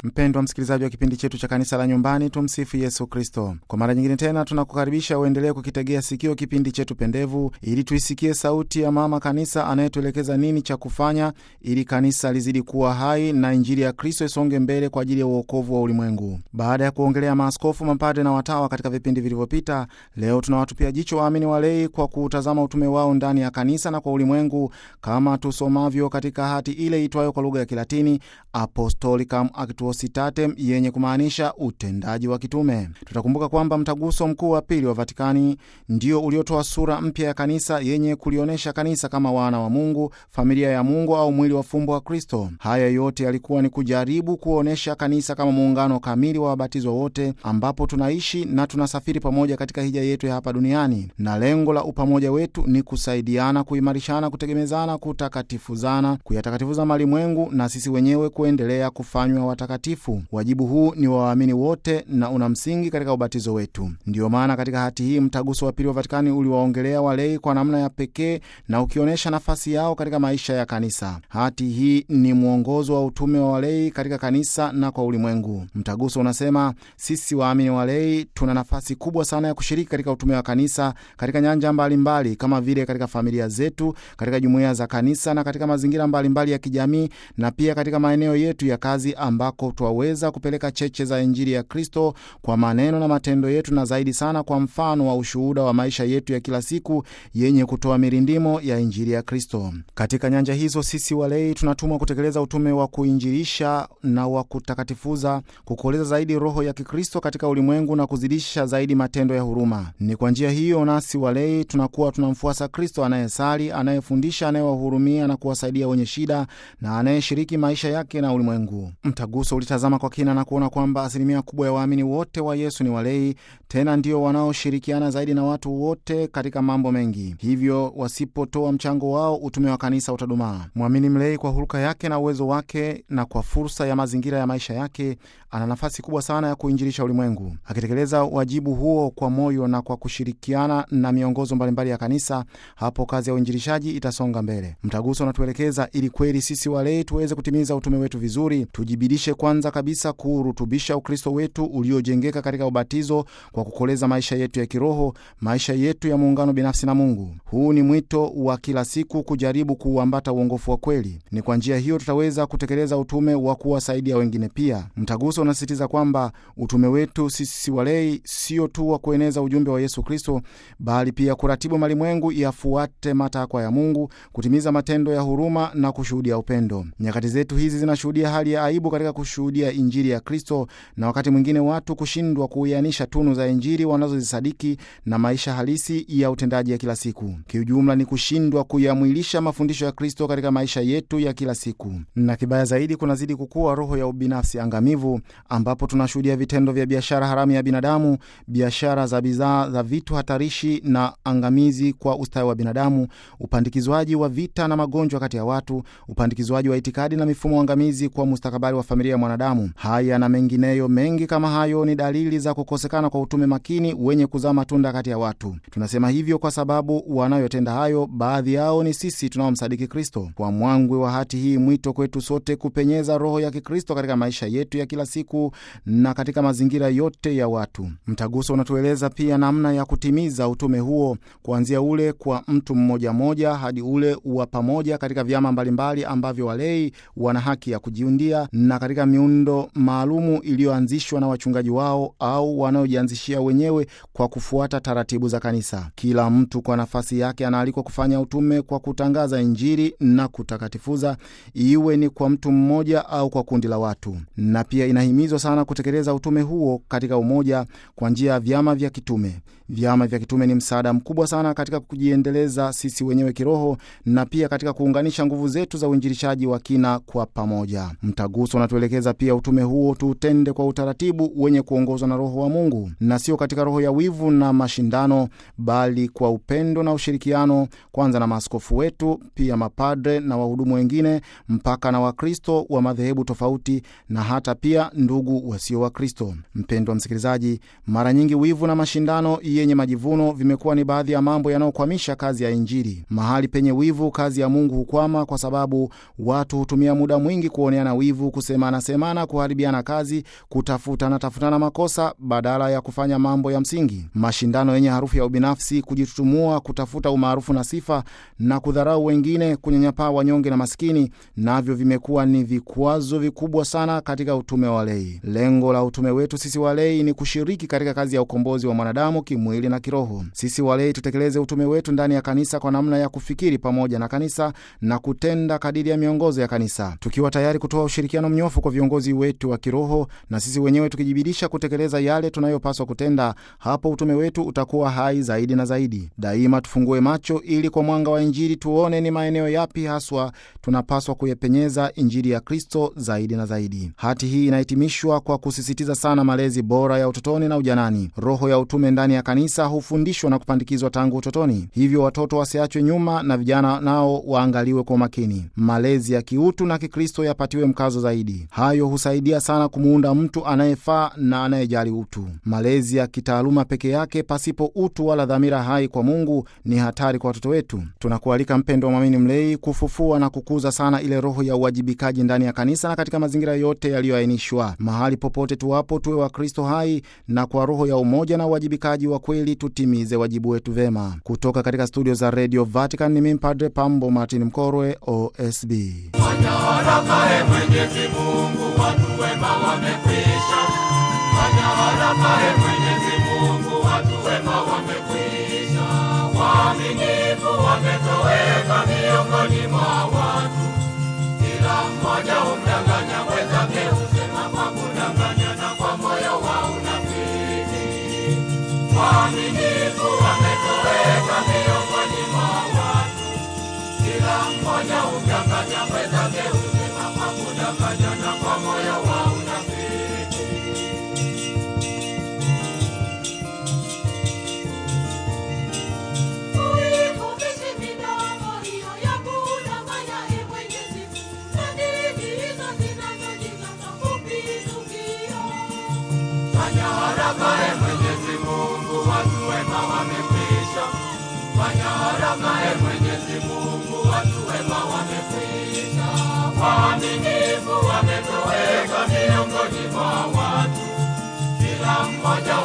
Mpendwa msikilizaji wa kipindi chetu cha kanisa la nyumbani, tumsifu Yesu Kristo. Kwa mara nyingine tena tunakukaribisha uendelee kukitegea sikio kipindi chetu pendevu, ili tuisikie sauti ya mama kanisa anayetuelekeza nini cha kufanya ili kanisa lizidi kuwa hai na injili ya Kristo isonge mbele kwa ajili ya uokovu wa ulimwengu. Baada ya kuongelea maaskofu, mapadre na watawa katika vipindi vilivyopita, leo tunawatupia jicho waamini walei kwa kuutazama utume wao ndani ya kanisa na kwa ulimwengu, kama tusomavyo katika hati ile itwayo kwa lugha ya Kilatini Apostolicam Actuositatem yenye kumaanisha utendaji wa kitume. Tutakumbuka kwamba mtaguso mkuu wa pili wa Vatikani ndio uliotoa sura mpya ya kanisa yenye kulionyesha kanisa kama wana wa Mungu, familia ya Mungu au mwili wa fumbo wa Kristo. Haya yote yalikuwa ni kujaribu kuonyesha kanisa kama muungano kamili wa wabatizwa wote, ambapo tunaishi na tunasafiri pamoja katika hija yetu ya hapa duniani, na lengo la upamoja wetu ni kusaidiana, kuimarishana, kutegemezana, kutakatifuzana, kuyatakatifuza malimwengu na sisi wenyewe kuendelea kufanywa watakatifu. Wajibu huu ni wa waamini wote na una msingi katika ubatizo wetu. Ndiyo maana katika hati hii mtaguso wa pili wa Vatikani uliwaongelea walei kwa namna ya pekee na ukionyesha nafasi yao katika maisha ya kanisa. Hati hii ni mwongozo wa utume wa walei katika kanisa na kwa ulimwengu. Mtaguso unasema sisi waamini walei tuna nafasi kubwa sana ya kushiriki katika utume wa kanisa katika nyanja mbalimbali mbali, kama vile katika familia zetu, katika jumuiya za kanisa na katika mazingira mbalimbali mbali ya kijamii na pia katika maeneo yetu ya kazi ambako twaweza kupeleka cheche za Injili ya Kristo kwa maneno na matendo yetu, na zaidi sana kwa mfano wa ushuhuda wa maisha yetu ya kila siku yenye kutoa mirindimo ya Injili ya Kristo. Katika nyanja hizo, sisi walei tunatumwa kutekeleza utume wa kuinjilisha na wa kutakatifuza, kukoleza zaidi roho ya Kikristo katika ulimwengu na kuzidisha zaidi matendo ya huruma. Ni kwa njia hiyo nasi walei tunakuwa tunamfuasa Kristo anayesali, anayefundisha, anayewahurumia na kuwasaidia wenye shida na anayeshiriki maisha yake na ulimwengu. Mtaguso ulitazama kwa kina na kuona kwamba asilimia kubwa ya waamini wote wa Yesu ni walei, tena ndio wanaoshirikiana zaidi na watu wote katika mambo mengi. Hivyo wasipotoa mchango wao, utume wa kanisa utadumaa. Mwamini mlei kwa hulka yake na uwezo wake na kwa fursa ya mazingira ya maisha yake, ana nafasi kubwa sana ya kuinjilisha ulimwengu. Akitekeleza wajibu huo kwa moyo na kwa kushirikiana na miongozo mbalimbali ya kanisa, hapo kazi ya uinjilishaji itasonga mbele. Mtaguso unatuelekeza ili kweli sisi walei tuweze kutimiza utume wetu vizuri, tujibidishe kwanza kabisa kuurutubisha Ukristo wetu uliojengeka katika ubatizo kwa kukoleza maisha yetu ya kiroho, maisha yetu ya muungano binafsi na Mungu. Huu ni mwito wa kila siku kujaribu kuuambata uongofu wa kweli. Ni kwa njia hiyo tutaweza kutekeleza utume wa kuwasaidia wengine pia. Mtaguso unasisitiza kwamba utume wetu sisi walei sio tu wa kueneza ujumbe wa Yesu Kristo, bali pia kuratibu malimwengu yafuate matakwa ya Mungu, kutimiza matendo ya huruma na kushuhudia upendo. Nyakati zetu hizi zinashuhudia hali ya aibu katika kushuhudia Injili ya Kristo, na wakati mwingine watu kushindwa kuianisha tunu za Injili wanazozisadiki na maisha halisi ya utendaji ya kila siku. Kiujumla ni kushindwa kuyamwilisha mafundisho ya Kristo katika maisha yetu ya kila siku, na kibaya zaidi, kunazidi kukua roho ya ubinafsi angamivu, ambapo tunashuhudia vitendo vya biashara haramu ya binadamu, biashara za bidhaa za vitu hatarishi na angamizi kwa ustawi wa binadamu, upandikizwaji wa vita na magonjwa kati ya watu, upandikizwaji wa itikadi na mifumo angamizi kwa mustakabali wa familia ya mwanadamu. Haya na mengineyo mengi kama hayo ni dalili za kukosekana kwa utume makini wenye kuzaa matunda kati ya watu. Tunasema hivyo kwa sababu wanayotenda hayo, baadhi yao ni sisi tunaomsadiki Kristo. Kwa mwangwi wa hati hii, mwito kwetu sote kupenyeza roho ya Kikristo katika maisha yetu ya kila siku na katika mazingira yote ya watu. Mtaguso unatueleza pia namna ya kutimiza utume huo, kuanzia ule kwa mtu mmoja mmoja hadi ule wa pamoja katika vyama mbalimbali ambavyo walei wana haki ya kujiundia na katika miundo maalumu iliyoanzishwa na wachungaji wao au wanaojianzishia wenyewe kwa kufuata taratibu za kanisa. Kila mtu kwa nafasi yake anaalikwa kufanya utume kwa kutangaza Injili na kutakatifuza, iwe ni kwa mtu mmoja au kwa kundi la watu. Na pia inahimizwa sana kutekeleza utume huo katika umoja kwa njia ya vyama vya kitume. Vyama vya kitume ni msaada mkubwa sana katika kujiendeleza sisi wenyewe kiroho na pia katika kuunganisha nguvu zetu za uinjilishaji wa kina kwa pamoja. Mtaguso unatuelekeza pia utume huo tuutende kwa utaratibu wenye kuongozwa na Roho wa Mungu na sio katika roho ya wivu na mashindano, bali kwa upendo na ushirikiano, kwanza na maaskofu wetu, pia mapadre na wahudumu wengine, mpaka na Wakristo wa madhehebu tofauti na hata pia ndugu wasio Wakristo. Mpendwa msikilizaji, mara nyingi wivu na mashindano yenye majivuno vimekuwa ni baadhi ya mambo yanayokwamisha kazi ya Injili. Mahali penye wivu, kazi ya Mungu hukwama, kwa sababu watu hutumia muda mwingi kuoneana wivu, kusemana kusemana, kuharibiana kazi, kutafutana tafutana makosa badala ya kufanya mambo ya msingi, mashindano yenye harufu ya ubinafsi, kujitutumua, kutafuta umaarufu na sifa na kudharau wengine, kunyanyapaa wanyonge na maskini, navyo vimekuwa ni vikwazo vikubwa sana katika utume wa walei. Lengo la utume wetu sisi walei ni kushiriki katika kazi ya ukombozi wa mwanadamu kimwili na kiroho. Sisi walei tutekeleze utume wetu ndani ya kanisa kwa namna ya kufikiri pamoja na kanisa na kutenda kadiri ya miongozo ya kanisa, tukiwa tayari kutoa ushirikiano mnyofu kwa viongozi wetu wa kiroho, na sisi wenyewe tukijibidisha kutekeleza yale tunayopaswa kutenda. Hapo utume wetu utakuwa hai zaidi na zaidi. Daima tufungue macho ili kwa mwanga wa Injili tuone ni maeneo yapi haswa tunapaswa kuyapenyeza Injili ya Kristo zaidi na zaidi. Hati hii inahitimishwa kwa kusisitiza sana malezi bora ya utotoni na ujanani. Roho ya utume ndani ya kanisa hufundishwa na kupandikizwa tangu utotoni, hivyo watoto wasiachwe nyuma na vijana nao waangaliwe kwa makini. Malezi ya kiutu na Kikristo yapatiwe mkazo zaidi. Hayo husaidia sana kumuunda mtu anayefaa na anayejali utu. Malezi ya kitaaluma peke yake pasipo utu wala dhamira hai kwa Mungu ni hatari kwa watoto wetu. Tunakualika mpendo wa mwamini mlei, kufufua na kukuza sana ile roho ya uwajibikaji ndani ya kanisa na katika mazingira yote yaliyoainishwa. Mahali popote tuwapo, tuwe Wakristo hai na kwa roho ya umoja na uwajibikaji wa kweli tutimize wajibu wetu vema. Kutoka katika studio za Radio Vatican ni mimi Padre Pambo Martin Mkorwe, OSB. Fanya haraka e Mwenyezi Mungu, watu wema wamekwisha. Fanya haraka e Mwenyezi Mungu, watu wema wamekwisha. Waaminifu wametoweka miongoni mwa watu, kila mmoja humdanganya mwenzake, husema kwa kudanganya na kwa moyo wa unafiki. Waaminifu wametoweka miongoni mwa watu, kila mmoja humdanganya mwenzake, husema kwa kudanganya na kwa moyo wa unafiki. Uifupishe midomo hiyo ya kudanganya, e Mwenyezi Mungu, na ndimi hizo zinazojigamba kupindukia. Fanya haraka e Mwenyezi Mungu, watu wema wamekwisha. Fanya haraka e Mwenyezi Mungu, watu wema wamekwisha. Waaminifu wametoweka miongoni mwa watu, kila mmoja